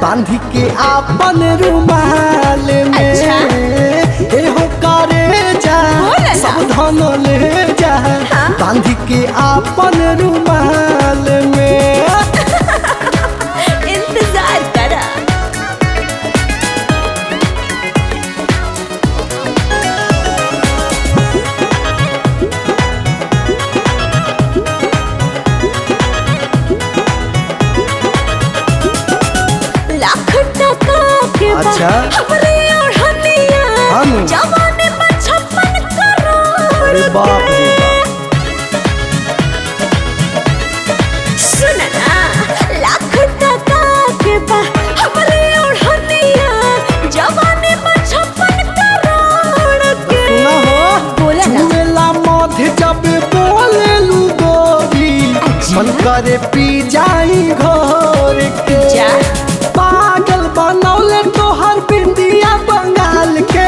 बांध के आपन रुमाल में अच्छा। एहो करे जा बोला ना। सब धन ले जा हाँ। बांध के आपन रुमाल में इंतजार करा लाख टका के बा अच्छा। हमरे ओढ़निया हम? जवानी में छप्पन करोड़ अरे बाप रे सुन ना लाख टका के बा हमरे ओढ़निया जवानी में छप्पन करोड़ के सुना हो बोला ना चुमेला मध्य जब बोले लू गोरी अच्छा। मन करे पी जाई घोर के जा। पागल बनौले तोहर बिंदिया बंगाल के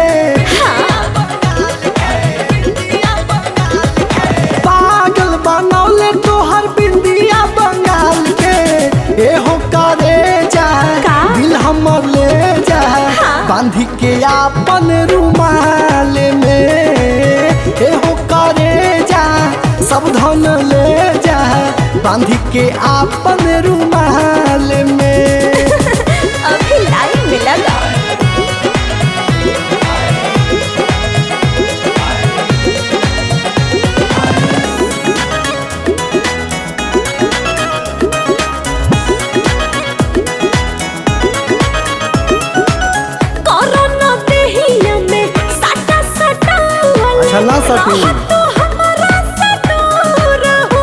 पागल बनौले तोहर बिंदिया बंगाल के एहो करे जा का? दिल हमर ले जा हाँ। बांध के आपन रुमाल में एहो करे जा सब धन ले जा बांध के आपन रुमाल में अभी लाइन में लगा कोरोना देहिया में सटा सटा वाले अच्छा, ना सटी। रहत तो हमारा से दूर हो।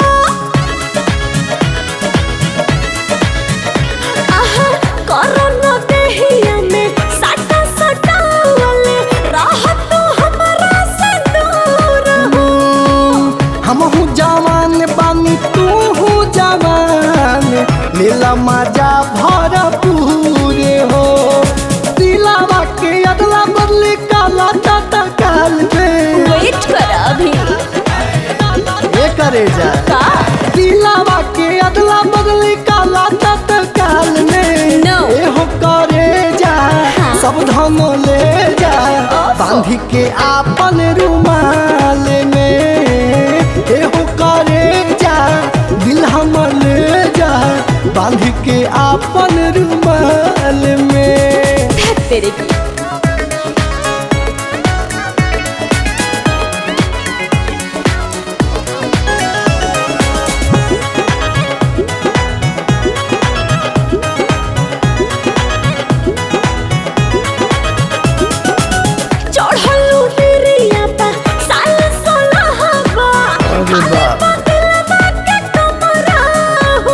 आहा, कोरोना देहिया में सटा सटा वाले रहत तो हमारा से दूर हो। हमहू जवान बानी तू हूँ जवान लीला मजा भरपूर हो दिलावा के अगला बदले काला टाटा काल में वेट कर अभी ये करे जा का दिलावा के अगला बदले काला टाटा काल में No. एहो करे जा हाँ। सब धन ले जा बांध के आपन रुमाल में एहो करे जा दिल हम ले जा बांध के आपन रुमाल में तेरे की चढ़लू डेरिया पा साल सोलहवा अरे बाप। दिलवा के कमरा हो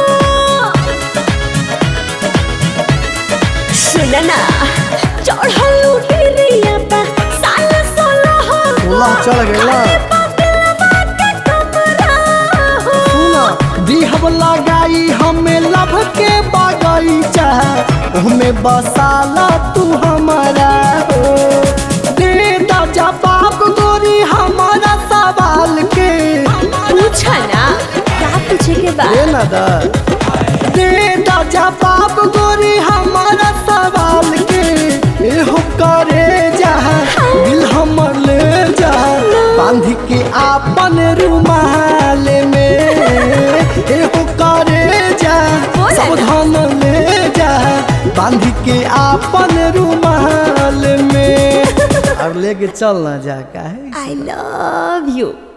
सुन ना चढ़लू डेरिया पा साल सोलहवा सोलह चढ़ गइला। दिलवा के कमरा हो सुना दिहब लगाई हमें लभ के बगीचा ओहमे बसाला तू हमारा हो दे दा जवाब गोरी हमारा सवाल के पूछा ना क्या पूछे के दे बाद ना दा दे दा जवाब गोरी हमारा सवाल के एहो करे जा दिल हमर ले जा बांध के आपन रुमाल में एहो करे जा बोला सब ना। धन ले जा बांध के आपन रुमाल में और लेके चल ना जा काहे आई लव यू